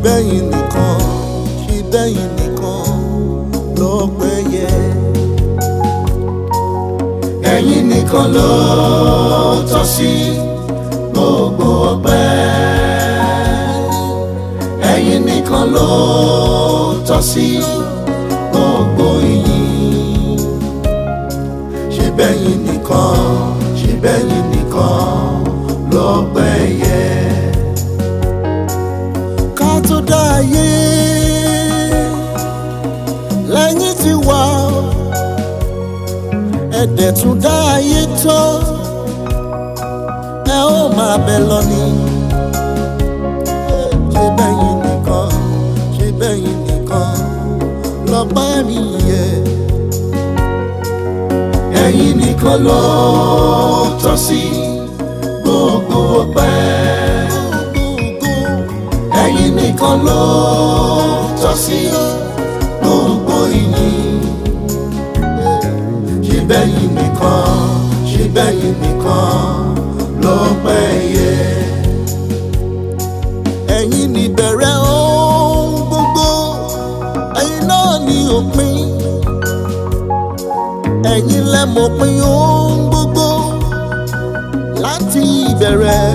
bẹ́yìn nìkan ṣe bẹ́yìn nìkan lọ́pẹ́ yẹ. ẹ̀yin nìkan ló tọ́ sí gbogbo ọpẹ́ ẹ̀yin nìkan ló tọ́ sí gbogbo ìyìn ṣe bẹ́yìn nìkan ṣe bẹ́yìn nìkan lọ́pẹ́ yẹ. ká tó dá ayé lẹ́yìn tí wà ó ẹ̀dẹ̀ tún dá ayé tó ẹ ó máa bẹ lọ ni. ṣe bẹ́yìn nìkan ṣe bẹ́yìn nìkan lọ́pẹ́ mi yẹ. ẹ̀yin nìkan ló tọ́ sí gbogbo ọpẹ́ ẹ̀yin nìkan ló tọ́ sí gbogbo ìyìn ṣe bẹ́yìn nìkan ṣe bẹ́yìn nìkan lọ́pẹ́ yẹ. ẹ̀yin ni bẹ̀rẹ̀ ohun gbogbo ẹ̀yin náà ni òpin ẹ̀yin lẹ mọ̀pin ohun gbogbo láti ìbẹ̀rẹ̀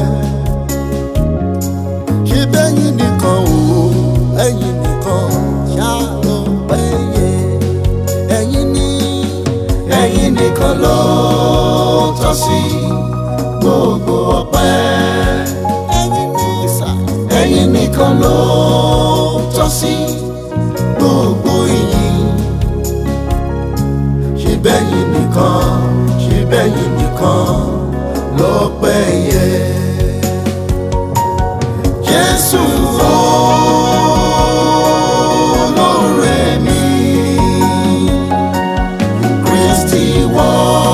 ṣe bẹ́yìn nìkan o ẹ̀yin nìkan ṣáà ló pẹ́ yẹ ẹ̀yin ni ẹ̀yin nìkan ló tọ́ sí gbogbo ọpẹ́ ẹ̀yin ni sà ẹ̀yin nìkan ló tọ́ sí gbogbo ìyìn ṣe bẹ́yìn nìkan ṣe bẹ́yìn nìkan lọ́pẹ́ yẹ. Jésù olóore mi Kristi wọ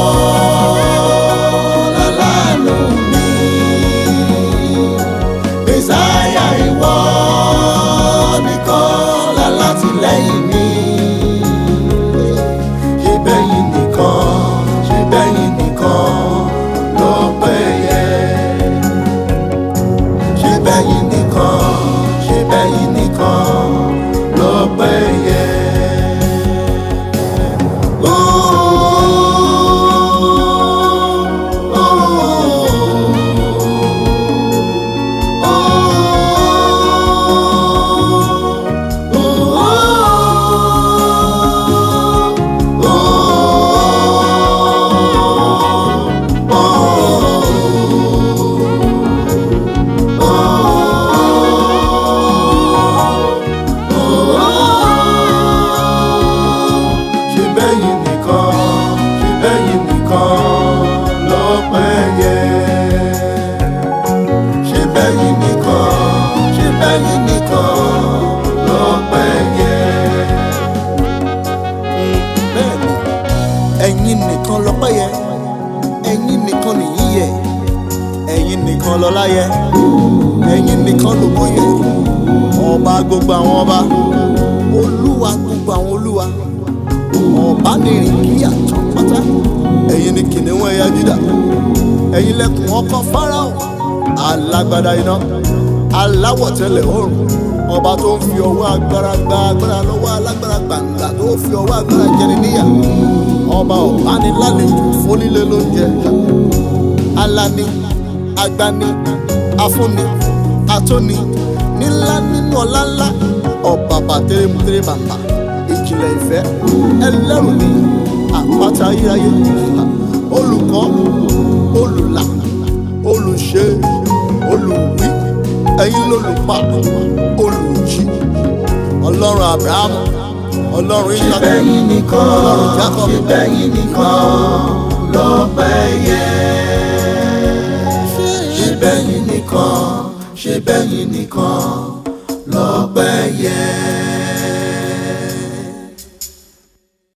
lálánú mi Mèsáyà ìwọ nìkan lálátìlẹ́yìn mi ṣe bẹ́yìn nìkan ṣe bẹ́yìn nìkan lọ́pẹ́ yẹ ṣe bẹ́yìn nìkan ṣe bẹ́yìn nìkan lọ́pẹ́ yẹ. ṣe bẹ́yìn nìkan ṣe bẹ́yìn nìkan lọ́pẹ́ yẹ. ṣe bẹ́yìn nìkan ṣe bẹ́yìn nìkan lọ́pẹ́ yẹ. bẹ́ẹ̀ni ẹ̀yin nìkan lọ́pẹ́ yẹ ẹ̀yin nìkan nìyí yẹ ẹ̀yin nìkan lọ́lá yẹ ẹ̀yin nìkan lògo yẹ ọba gbogbo àwọn ọba olúwa gbogbo àwọn olúwa ọba nìrìn kí àtàn pátá ẹ̀yin ni kìnìún ẹ̀yà Júdà ẹ̀yin lẹkùn ọkọ Fáráò alágbádá iná aláwọ̀ tẹ́lẹ̀ oòrùn ọba tó ń fi ọwọ́ agbára gba agbára lọ́wọ́ alágbára gbàǹgbà tó ń fi ọwọ́ agbára jẹni níyà ọba ọ̀bánilálejò fónílé lóúnjẹ alani agbani afúnni atóni nílá nínú ọlá ńlá ọba bàtẹ́rẹ́mùtẹ́rẹ́ bàbà ìjìnlẹ̀ ìfẹ́ ẹlẹ́rù ni àpáta ayérayé olùkọ́ olùlà olùṣe olùwí ẹ̀yin lólùpa olùjí ọlọ́run abrahamu ọlọ́run ṣe isaac bẹ́yìn nìkan ọlọ́run jacob ṣe bẹ́yìn nìkan lọ́pẹ́ yẹ. ṣe bẹ́yìn nìkan ṣe bẹ́yìn nìkan lọ́pẹ́ yẹ.